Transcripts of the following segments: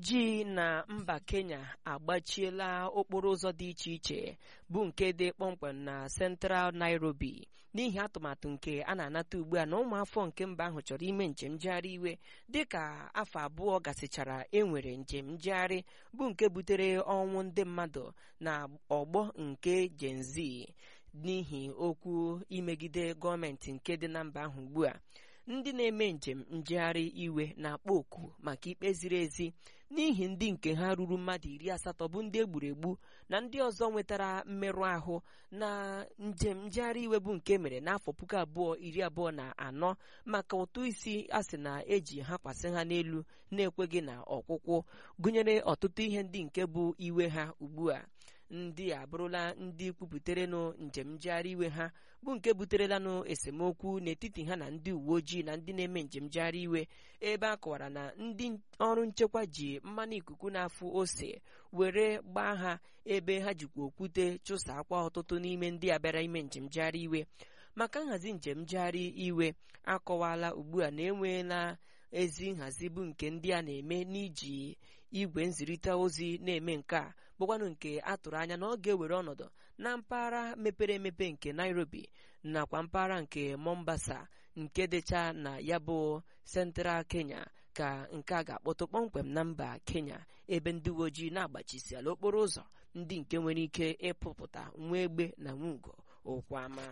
ojii na mba kenya agbachiela okporo ụzọ dị iche iche bụ nke dị kpọmkwem na central nairobi n'ihi atụmatụ nke a na-anata ugbu a na ụmụafọ nke mba ahụ chọrọ ime njem njegharị iwe dịka afọ abụọ gasịchara enwere njem njegharị bụ nke butere ọnwụ ndị mmadụ na ọgbọ nke Gen Z n'ihi okwu imegide gọọmenti nke dị na mba ahụ ugbu a ndị na-eme njem njegharị iwe na-akpọ oku maka ikpe ziri ezi n'ihi ndị nke ha ruru mmadụ iri asatọ bụ ndị egburu egbu na ndị ọzọ nwetara mmerụ ahụ na njem njegharị iwe bụ nke mere n'afọ puku abụọ iri abụọ na anọ maka ụtụ isi a sị na eji ha kwasị ha n'elu na-ekweghị na ọkwụkwụ gụnyere ọtụtụ ihe ndị nke bụ iwe ha ugbu a ndị a bụrụla ndị kwupụtaranụ njem njegharị iwe ha bụ nke buterelanụ esemokwu n'etiti ha na ndị uwe ojii na ndị na-eme njem njegharị iwe ebe a kọwara na ndị ọrụ nchekwa ji mmanụ ikuku na-afụ ose were gbaa ha ebe ha jikwa okwute chụsa akwa ọtụtụ n'ime ndị a bịara ime njem njegharị iwe maka nhazi njem njegharị iwe akọwala ugbu a na enweela ezi nhazi bụ nke ndị a na-eme n'iji igwe nzirịta ozi na-eme nke a bụkwanụ nke a tụrụ anya na ọ ga-ewere ọnọdụ na mpaghara mepere emepe nke Nairobi nakwa mpaghara nke Mombasa nke dịcha na ya bụ Central Kenya ka nke a ga-akpọtụ kpọmkwem na mba Kenya ebe ndị uwe ojii na-agbachisiala okporo ụzọ ndị nke nwere ike ịpụpụta nwa egbe na nwa ugo ụkwụ ama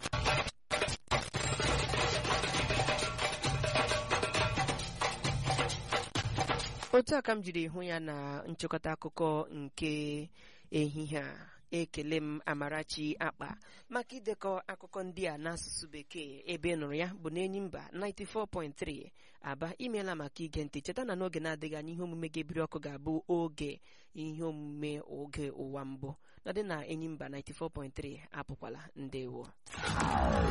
otu a ka m jiri hụ ya na nchịkọta akụkọ nke ehihie a ekele m amarachi akpa maka idekọ akụkọ ndị a n'asụsụ bekee ebe nụrụ ya bụ n'enyi mba 94.3 aba imeela maka ige ntị cheta na n'oge na-adịghị anya ihe omume ga-ebiri ọkụ ga-abụ oge ihe omume oge ụwa mbụ nọdị na enyi mba 94.3 apụkwala ndewo